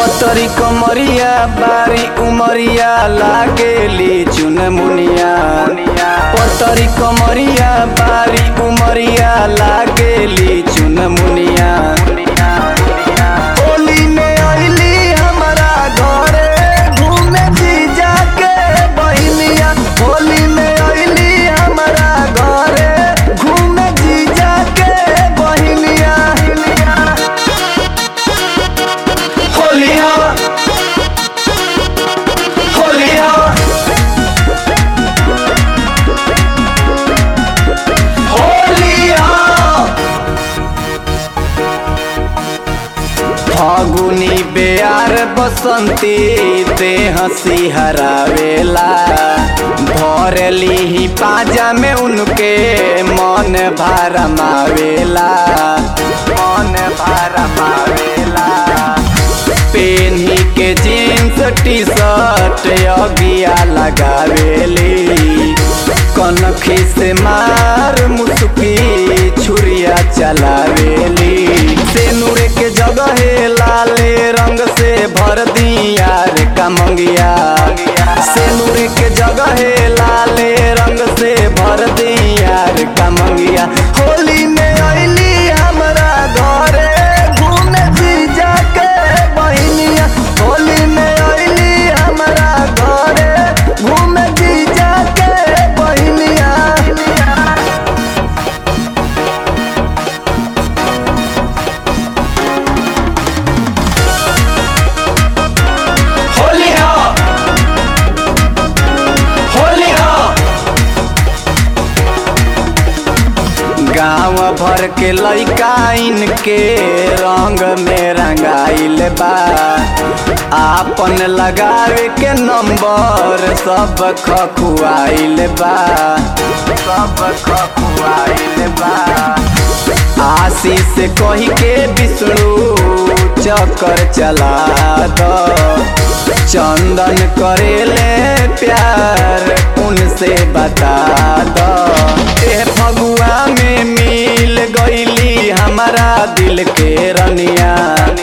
पतरी कमरिया बारी उमरिया लागेली चुन मुनिया पतरी कमरिया बारी उमरिया लागेली चुन मुनिया होली में अइली हमरा घरे घूमे जीजा के बहिनिया होली में अइली हमरा घरे घूमे जीजा के बहिनिया होलिया होलिया होलिया फागुनी बेयार बसंती ते हंसी हरावेला भरली ही पाजा में उनके मन भरमावेला मन भरमावेला पेन्ही के जीन्स टी शर्ट अगिया लगावेली कनखी से मार मुसुकी छुरिया चलावेली सेनुरे के जगह लाले रंग से भर दिया रे कमंगिया सेनुरे के जगह लाले रंग से भर दिया रे कमंगिया होली में अइली हमरा घरे घूमे जीजा के बहिनिया होली में अइली हमरा घरे घूमे जीजा के बहिनिया होलिया होलिया गाँव भर के लइका इनके रंग में रंगाइल बा आपन लगावे के नंबर सब खखुआइल बा सब खखुआइल बा आशीष कही के विष्णु चक्कर चला दो चंदन करेले प्यार उनसे बता दो ए फगुआ में मिल गईली हमारा दिल के रनिया